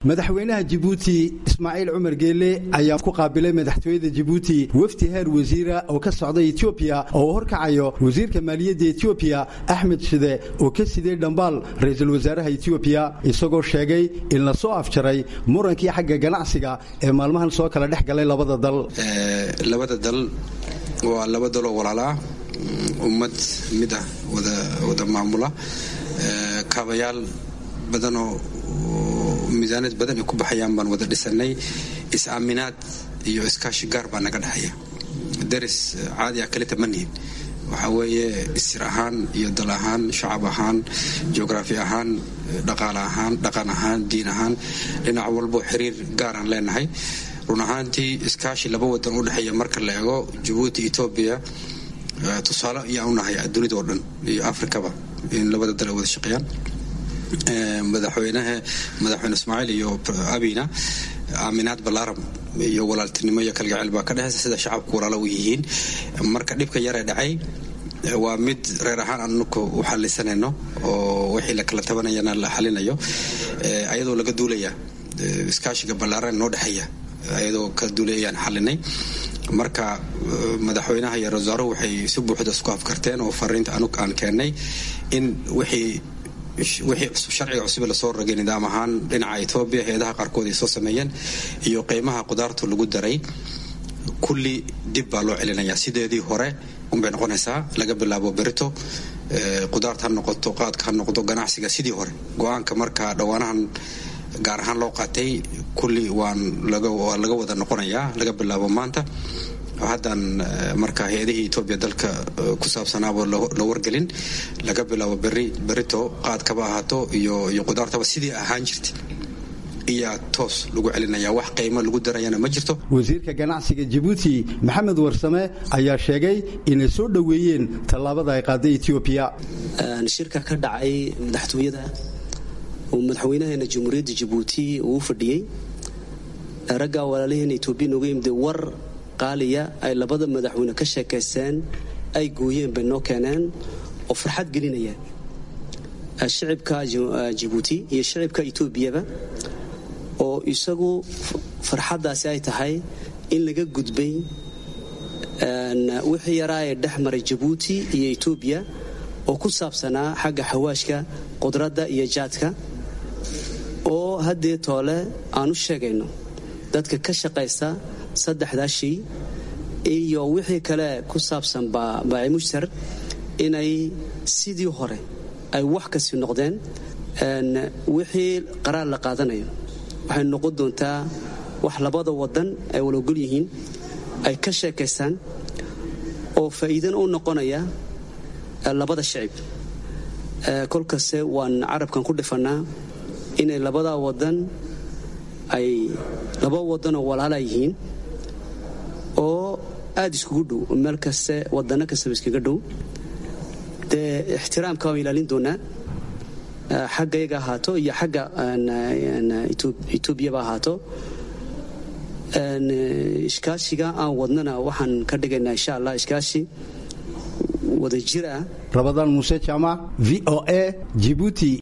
madaxweynaha jibuuti ismaaciil cumar geele ayaa ku qaabilay madaxtooyada jibuuti wafdi heer wasiira oo ka socda etoobiya oo uu horkacayo wasiirka maaliyadda etoobiya axmed shide oo ka siday dhambaal ra-iisul wasaaraha etoobiya isagoo sheegay in la soo afjaray murankii xagga ganacsiga ee maalmahan soo kala dhex galay labada dal labada dal waa laba daloo walaalaa ummad mid ah wada maamula kaabayaal badanoo miisaanad badan ay ku baxayaan baan wada dhisanay is-aaminaad iyo iskaashi gaar baa naga dhexaya daris caadi ah kalita ma nihin waxaa weeye isir ahaan iyo dal ahaan shacab ahaan jugraafi ahaan dhaqaale ahaan dhaqan ahaan diin ahaan dhinac walbo xiriir gaaraan leenahay run ahaantii iskaashi laba wadan u dhexeeya marka la eego jabuuti etoobiya tusaale ayaan u nahay dunida oo dhan iyo afrikaba in labada dal ay wada shaqeeyaan madaxweynaha madaxweyne ismaaciil iyo abina aaminaad balaaram iyo walaaltinimo iyo kalgacayl baa ka dhexeysa sida shacabku walaalo u yihiin marka dhibka yaree dhacay waa mid reer ahaan anuku u xalisanayno oo wixii la kala tabanayana la xalinayo ayadoo laga duulaya iskaashiga ballaaran noo dhexeeya ayadoo ka duulayayaan xalinay marka madaxweynaha iyo rasaaruhu waxay si buuxda isku afkarteen oo fariinta anug aan keennay in wixii wixii sharciga cusub lasoo rogay nidaam ahaan dhinaca etoobiya hay-adaha qaarkood ay soo sameeyeen iyo qiimaha qudaartu lagu daray kulli dib baa loo celinayaa sideedii hore unbay noqonaysaa laga bilaabo berito qudaarta ha noqoto qaadka ha noqdo ganacsiga sidii hore go-aanka marka dhowaanahan gaar ahaan loo qaatay kulli waan waa laga wada noqonayaa laga bilaabo maanta haddaan marka hay-adihii etoobiya dalka ku saabsanaaba la wargelin laga bilaabo beri berito qaadkaba ahaato iyo iyo qudaartaba sidii ahaan jirtay iyaa toos lagu celinaya wax qiimo lagu darayana ma jirto wasiirka ganacsiga jibuuti maxamed warsame ayaa sheegay inay soo dhoweeyeen tallaabada ay qaaday etoobiya shirka ka dhacay madaxtooyada oo madaxweynaheena jamhuuriyadda jibuuti uu fadhiyey raggaa walaalaheena etoobiya nooga yimid war qaaliya ay labada madaxweyne ka sheekaysteen ay gooyeen bay noo keeneen oo farxad gelinaya shicibka jibuuti iyo shicibka etoobiyaba oo isagu farxaddaasi ay tahay in laga gudbay wixii yaraa ee dhex maray jabuuti iyo etoobiya oo ku saabsanaa xagga xawaashka qudradda iyo jaadka oo haddee toole aan u sheegayno dadka ka shaqaysta saddexdaa shay iyo wixii kale ku saabsan baaci mushtar inay sidii hore ay wax kasi noqdeen wixii qaraar la qaadanayo waxay noqon doontaa wax labada wadan ay walogol yihiin ay ka sheekaystaan oo faa'iidana u noqonaya labada shicib kolkaste waan carabkan ku dhifannaa inay labada wadan ay laba wadanoo walaala yihiin oo aada iskugu dhow meel kaste wadano kastaba iskaga dhow dee ixtiraamka waan ilaalin doonaa xagga yaga ahaato iyo xagga etoobiyaba ahaato iskaashiga aan wadnana waxaan ka dhigaynaa insha allah iskaashi wada jir ah rabadaan muuse jaamac v o a jibuuti